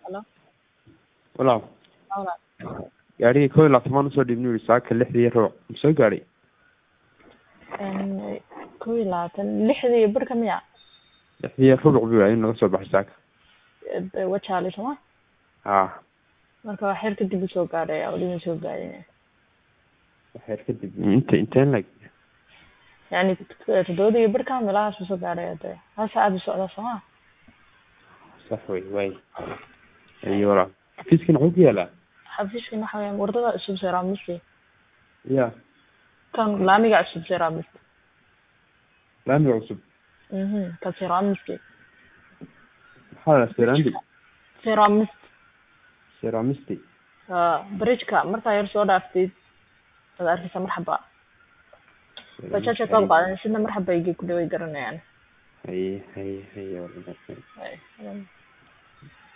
Hello. walaal Hawla. gaarigii kow iyo labaatan usoo dhiibni yidhi saaka lixdii ruuc ma soo gaadhay Een kow iyo labaatan lixdii barka miya lixdii rubuc buu in naga soo baxay saaka Ee, wajaale soma haa marka waa xeer kadib usoo gaadhay weli ma soo gaadhin waxyar kadib inta inteen lag yani toddobadii barka meelahaas usoo gaadhay hade hal saacad u socdaa soma sax wey waay ayo walaal xafiiskana wuxuu ku yaalaa xafiiskan waxa weeyaan wardada cusub seeraamisti ya kan laamiga cusub seeraamisti laamiga cusub mhm kan seeraamisti maxaa la serandi seeraamist seramisti ha bridgeka markaa yar soo dhaaftid waad arkeysaa marxaba bajaja kaad qaadan sidna marxaba igay ku dhaway garanayaan haye haye haye walaal Ay,